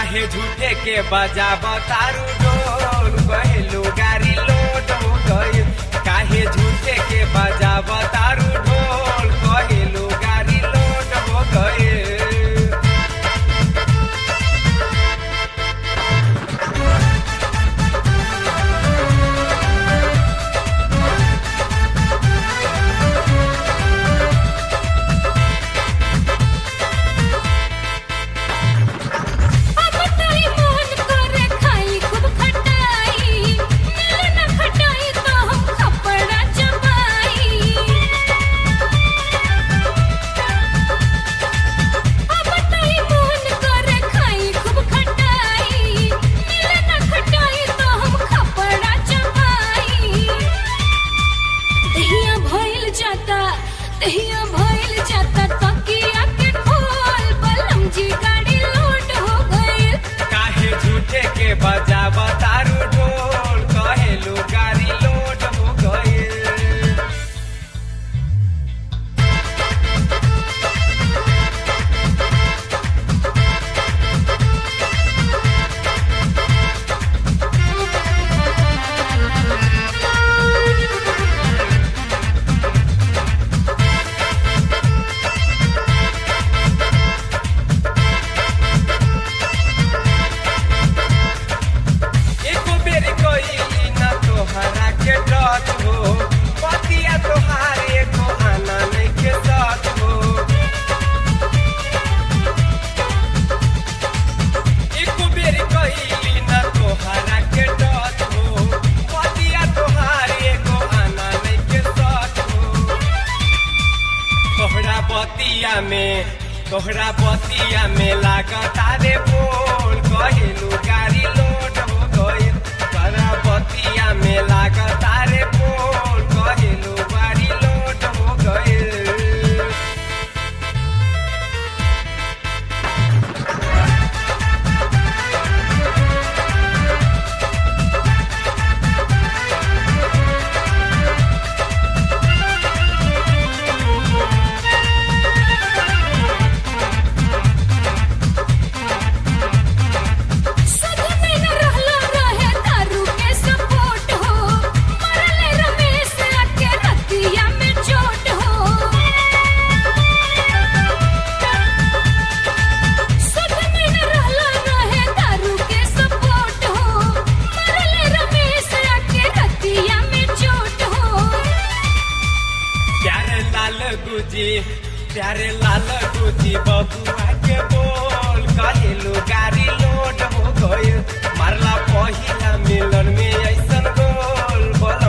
काहे झूठे के बजाब तारू ढोल कहलू गाड़ी लोड हो गई काहे झूठे के बजाब तारू ढोल कहलू गाड़ी लोड हो गई अब ताई मोहन करे खाई खूब खटाई मिले न खटाई तो हम खपड़ा चबाई अब ताई मोहन करे खाई खूब खटाई मिले न खटाई तो हम खपड़ा चबाई दहिया भइल जाता दहिया भइल जाता तकिया के खोल बलम जी गाड़ी लोड हो गइल काहे झूठे के बजाब तारू ढोल कहलू गाड़ी लोड हो गई एको बेर कइली ना तोहरा के डट हो पतिया तोहार एको आना नहीं के सच हो एको बेर कइली ना तोहरा के डट हो पतिया तोहार एको आना नहीं के सच हो तोहरा बतिया में तोहरा बतिया में लागता रे बोल कहलू गाड़ी लोड हो गई तोहरा बतिया में लागता रे बोल कहलू गाड़ी लोड हो गई सद में न रहलो रहे दारू के सपोर्ट हो मरले रमेश आके रतिया में चोट हो सद में न रहलो रहे दारू के सपोर्ट हो मरले रमेश आके रतिया में चोट हो प्यारे लाल गुजी प्यारे लाल गुजी बबुआ के बोल कहलू गाड़ी लोड हो गई मारला पहिला मिलन में ऐसन गोल बोल